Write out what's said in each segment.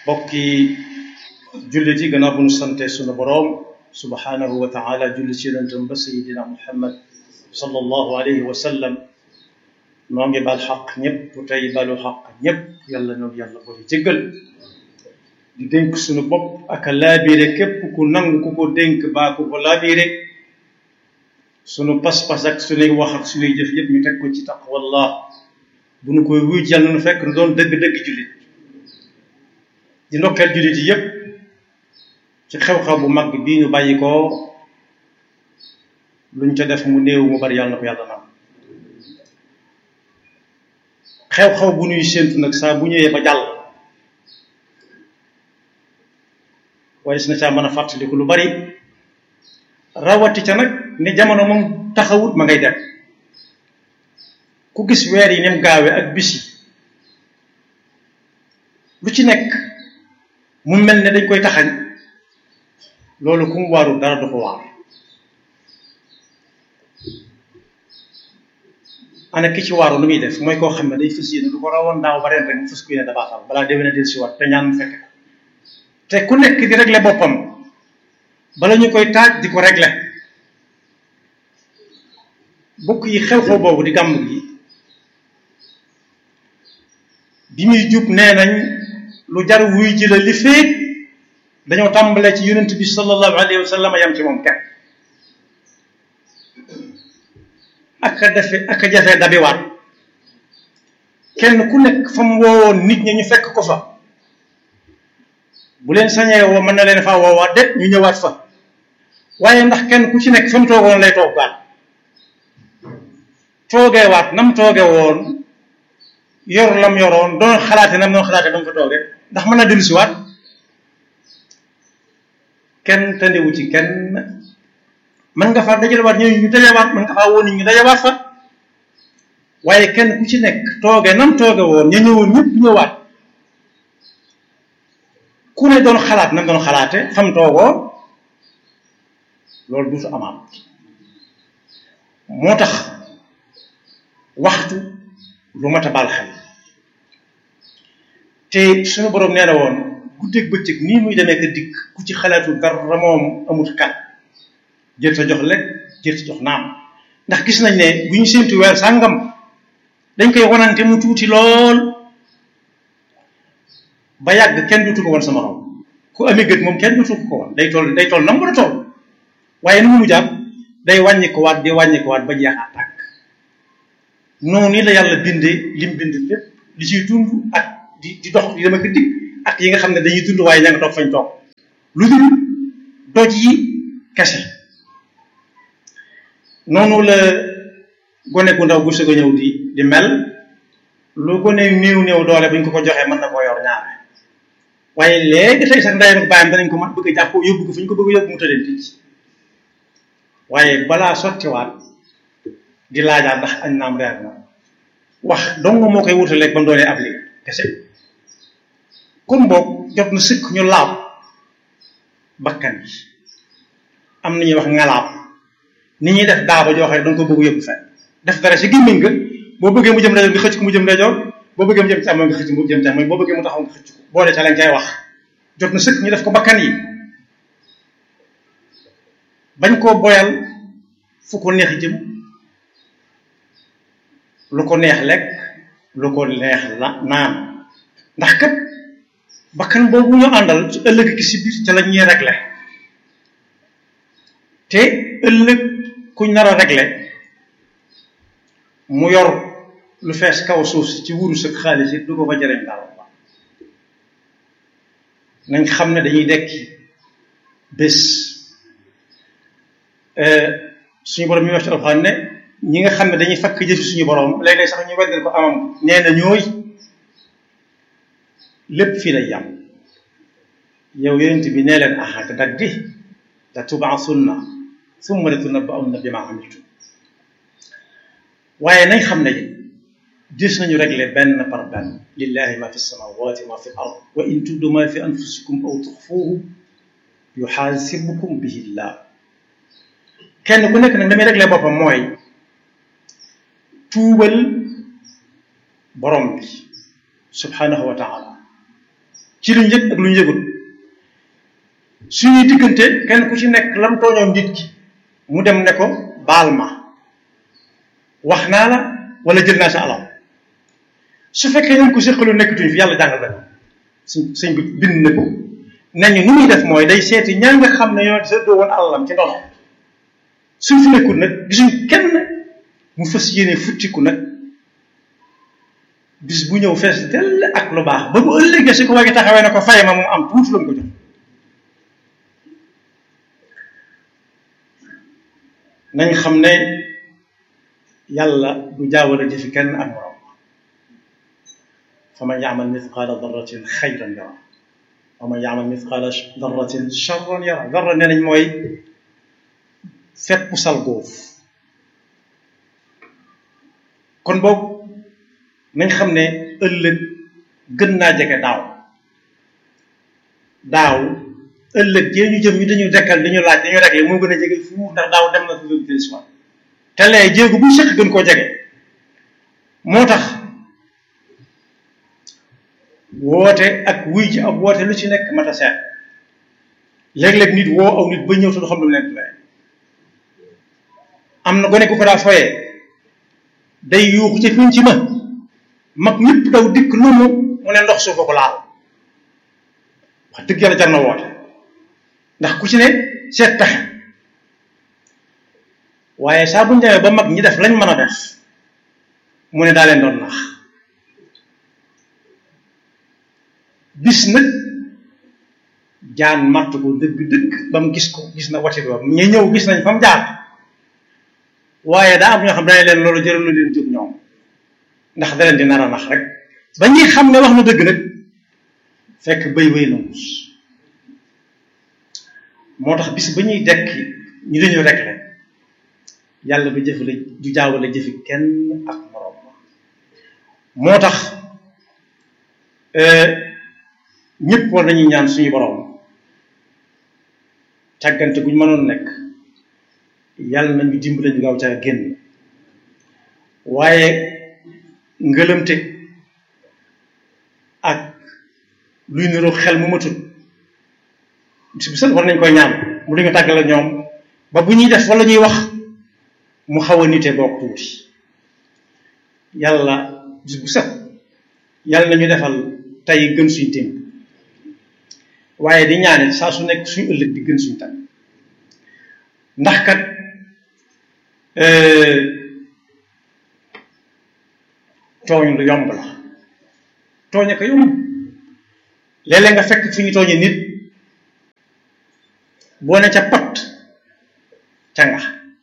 bokki jullit yi gannaaw bu ñu sante sunu boroom subhanahu wa taala julli ci yonentam ba sayidina muhammad sallallahu alayhi wa sallam noo ngi bal xaq ñëpp tey balu xaq ñëpp yàlla noonu yàlla ko di jéggal di dénk sunu bopp ak a laabiire képp ku nangu ku ko dénk baa ku ko laabiire sunu pas-pas ak sunuy wax ak sunuy jëf yëpp ñu teg ko ci taqwallah bu nu koy wuy yàlla nu fekk nu doon dëgg-dëgg jullit di ndokkeel jullit yi yëpp ci xew-xew bu mag bii ñu bàyyi ko luñ ca def mu néew mu bari yàlla na ko yàlla nam xew-xew bu ñuy séentu nag saa bu ñëwee ba jàll waaye si na caa mën a fàttaliku lu bari rawati ca nag ni jamono moom taxawut ma ngay dem ku gis weer yi ni mu gaawee ak bis yi lu ci nekk mu mel ne dañ koy taxañ loolu ku mu waarul dara du ko waar ana ki ci waaru lu muy def mooy koo xam ne day fas yéene lu ko rawoon daaw ba ren rek mu fas ku yéene dabaatal balaa déwéne del si waat te ñaan mu fekk te ku nekk di régler boppam bala ñu koy taaj di ko régler bokk yi xew-xew boobu di gàmm gi bi muy jub nee nañ lu jar wuy ji la li féeg dañoo tàmbalee ci yonent bi sallallahu alayhi wa sallam yam ci moom kenn ak a defe ak a jafe dabiwaat kenn ku nekk fa mu woowoon nit ñi ñu fekk ko fa bu leen sañee woo mën na leen faa woowaat de ñu ñëwaat fa waaye ndax kenn ku ci nekk fa mu toogoon lay toog baat toogee waat nam tooge woon yor lam yoroon doon xalaate nam doon xalaate ba mu fa tooge ndax mën na dellu si waat kenn tandewu ci kenn mën nga faa dajalewaat ñooñu ñu dajawaat mën nga faa woon ñu dajawaat fa waaye kenn ku ci nekk tooge nam tooge woon ña ñëwoon ñëpp ñëwaat ku ne doon xalaat nam doon xalaate fam toogoo loolu duutu amaat moo tax waxtu lu mat a baal xel te suñu boroom nee na woon guddeeg bëccëg nii muy demee ka dikk ku ci xalaatu dara moom amut kat jër ta jox lekk jër ta jox naam ndax gis nañ ne bu ñu séentu weer sàngam dañ koy wanante mu tuuti lool ba yàgg kenn dutu ko wan sama xaw ku amee gët moom kenn dutu ko wan day toll day toll na mu war a toll waaye nu mu mujjaat day wàññi ko waat di wàññi ko waat ba jeexaat tàkk noonu ni la yàlla bindee lim bind lépp li ciy dund ak di di dox di dama ko dig ak yi nga xam ne dañuy dund waaye ña nga toog fañ toog lu dul doj yi kese noonu la gone gu ndaw gu sëg a ñëw di di mel lu gone néew néew doole buñ ko ko joxee mën na koo yor ñaare waaye léegi tey sax ndeyam ak baayam danañ ko mën bëgg a jàpp yóbbu ko fu ñu ko bëgg a yóbbu mu tëddee ticc waaye balaa sottiwaat di laajaat ndax añ naam reer na wax dong moo koy wutaleeg ba mu doonee ab liggéey kese kon boog jot na sëkk ñu laab bakkan yi am na ñuy wax ngalaab ni ñuy def daaba joo xam ne danga ko bëgg yóbbu fenn def dara si gémmiñ nga boo bëggee mu jëm ndeyjoor nga xëcc ko mu jëm ndeyjoor boo bëggee mu jëm càmmoñ nga xëcc mu jëm càmmoñ boo bëggee mu taxaw nga xëcc ko boole ca lañ cay wax jot na sëkk ñu def ko bakkan yi bañ koo boyal fu ko neex jëm lu ko neex lekk lu ko neex la naan ndax kat bakkan boobu ñu àndal ci ëllëg ki si biir ca la ñuy réglé te ëllëg kuñ nar a réglé mu yor lu fees kaw suuf si ci wurus ak xaalis yi du ko fa jëriñ dara nañ xam ne dañuy dekki bés suñu borom mi wax ci alxuraan ne ñi nga xam ne dañuy fakk jëfi suñu borom léeg-léeg sax ñu weddal ko amam nee na ñooy lépp fii lay yam yow yonent bi nee leen aha te dag di la tubaasunna summa la tunabba'unna bima amiltum waaye nañ xam ne gis nañu réglé benn par benn lillahi ma fi samawati ma fi ard wa in tubdu ma fi anfusikum aw tuxfuuhu yuxaasibukum bihi llah kenn ku nekk nag damay réglé boppam mooy tuubal borom bi subhanahu wa taala ci luñ yëg ak luñ yëgul suñuy diggante kenn ku ci nekk lam tooñoon nit ki mu dem ne ko baal ma wax naa la wala jël naa sa alal su fekkee ñun ko séqalu nekkatuñ fi yàlla jàngal la suñ sëñ bi bind na ko nañu nu muy def mooy day seeti ñaa nga xam ne ñoo seddoo woon alalam ci ndono suñ fi nekkul nag gisuñ kenn mu fas yéene futtiku nag bis bu ñëw fees dell ak lu baax ba bu ëllëgee su ko wagi taxawee ne ko fay ma moom am tuuti la mu ko jox nañ xam ne yàlla du jaawale jëfi kenn ak morom fa man yaamal mithqaala darratin xayran yara wa man yaamal mithqaala darratin charran yara darra nee nañ mooy fépp sal góof kon boobu nañ xam ne ëllëg gën naa jege daaw daaw ëllëg jee ñu jëm ñu dañu dekkal dañu laaj dañu réglé moo gën a jege fu ndax daaw dem na fi lu del si te lee jéegu bu sëkk gën koo jege moo tax woote ak wuy ji ab woote lu ci nekk mata seet léeg-léeg nit woo aw nit ba ñëw te du xam lu mu leen lay am na gone ku ko daa foyee day yuuxu ca fiñ ci ma mag ñëpp daw dikk lu mu mu ne ndox suufa ko laal wax dëgg yàlla jar na woote ndax ku ci ne seet pexe waaye saa bu ñu demee ba mag ñi def lañ mën a def mu ne daa leen doon nax bis nag jaan matt ko dëgg-dëgg ba mu gis ko gis na wati ba ñu ñëw gis nañ fa mu jaar waaye daa am ñoo xam dañ leen loolu jëral na leen jóg ñoom ndax da leen di nar a nax rek ba ñuy xam ne wax na dëgg nag fekk béy wéy na muus moo tax bis ba ñuy dekki ñu dañu rek rek yàlla du jëfale du jaawale jëfi kenn ak morom moo tax ñëpp war nañuy ñaan suñu borom càggante guñ mënoon nekk yàlla nañu dimbale ñu gaaw caa génn waaye ngëlëmte ak luy niroog xel mu matul bis bu set war nañ koy ñaan mu duñu tàggale ñoom ba bu ñuy def wala ñuy wax mu xaw a nite bokk tuuti yàlla bis bu set yàlla nañu defal tey gën suñ téem waaye di ñaane saa su nekk suñu ëllëg di gën suñ tey ndax kat tooñ lu yomb la tooñe ko yomb léeg-léeg nga fekk fi ñu tooñe nit boo ne ca pat ca nga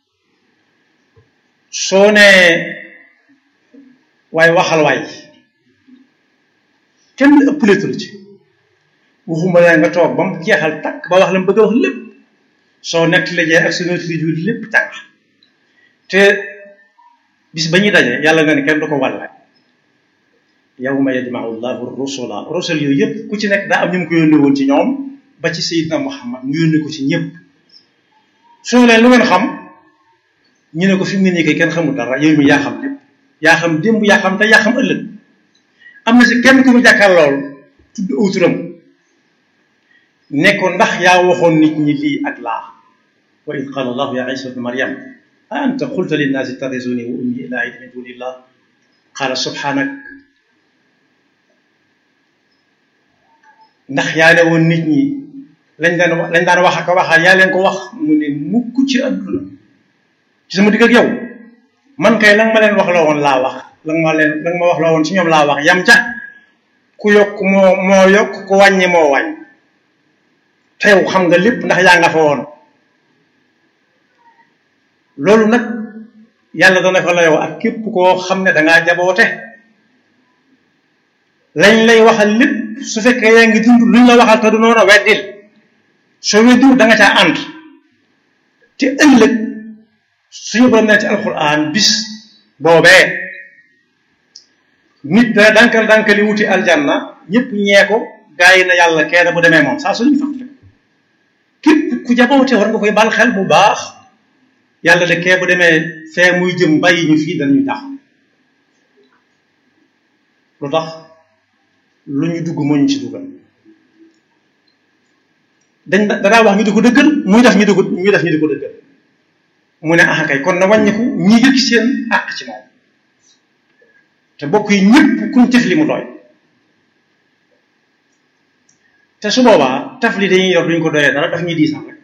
soo nee waaye waxal waay kenn ëppaleetu la ci waxuma la nga toog ba mu jeexal takk ba wax la mu bëgg a wax lépp soo nekk la jee ak sa notri ju lépp ca nga te bis ba ñuy daje yàlla nga ne kenn du ko wàlle yawma yajma'u llahu rusula rusul yooyu yëpp ku ci nekk daa am ñu mu ko yónnee woon ci ñoom ba ci Seydina Muhammad mu yónnee ko ci ñëpp soo leen lu ngeen xam ñu ne ko fi mu ne nii kay kenn xamul dara yow mi yaa xam lépp yaa xam démb yaa xam te yaa xam ëllëg am na si kenn ku mu jàkkaar lool tudd aw turam ne ko ndax yaa waxoon nit ñi lii ak laa wa id qala allahu ya isa ibn maryam a anta qulta linnaasi ittaxizuni wa ummi ilaahayni min dunillah qala subhanak ndax yaa ne woon nit ñi lañ daan lañ daan wax ak waxaat yaa leen ko wax mu ne mukk ci àdduna ci sama digg ak yow man kay la nga ma leen wax loo woon laa wax la nga ma leen la nga ma wax loo woon ci ñoom laa wax yam ca ku yokk moo moo yokk ku wàññi moo wàññ te yow xam nga lépp ndax yaa nga fa woon loolu nag yàlla dana fa la yow ak képp koo xam ne dangaa jaboote lañ lay waxal lépp su fekkee yaa ngi dund luñ la waxal te du noonu weddil soo weddiwul da nga caa ànd te ëllëg suñu borom ne ci alquran bis boobee nit dana dankal dankali wuti aljanna ñëpp ñee ko gaa yi na yàlla kenn bu demee moom saa su ñu fàttali képp ku jaboote war nga koy bal xel bu baax yàlla de kee bu demee fee muy jëm bàyyi ñu fii danañu tax lu tax lu ñu dugg moo ñu ci dugal dañ danaa wax ñu di ko dëggal muy def ñu di ko muy def ñu di ko dëggal mu ne ah kay kon na wàññiku ñi yëg seen àq ci moom te bokk yi ñëpp kuñ tef li mu doy te su boobaa taf li dañuy yor duñ ko doyee dara daf ñuy diisal rek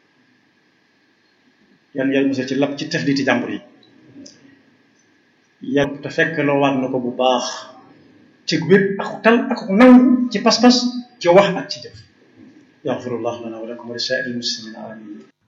yan yàlla mos ci lap ci tef li ti jàmbur yi yàlla te fekk loo waat na ko bu baax ci wér ak tal ak nangu ci pas-pas ci wax ak ci jëf yaxfirullah lana wa lakum wa li saa'iril muslimina amin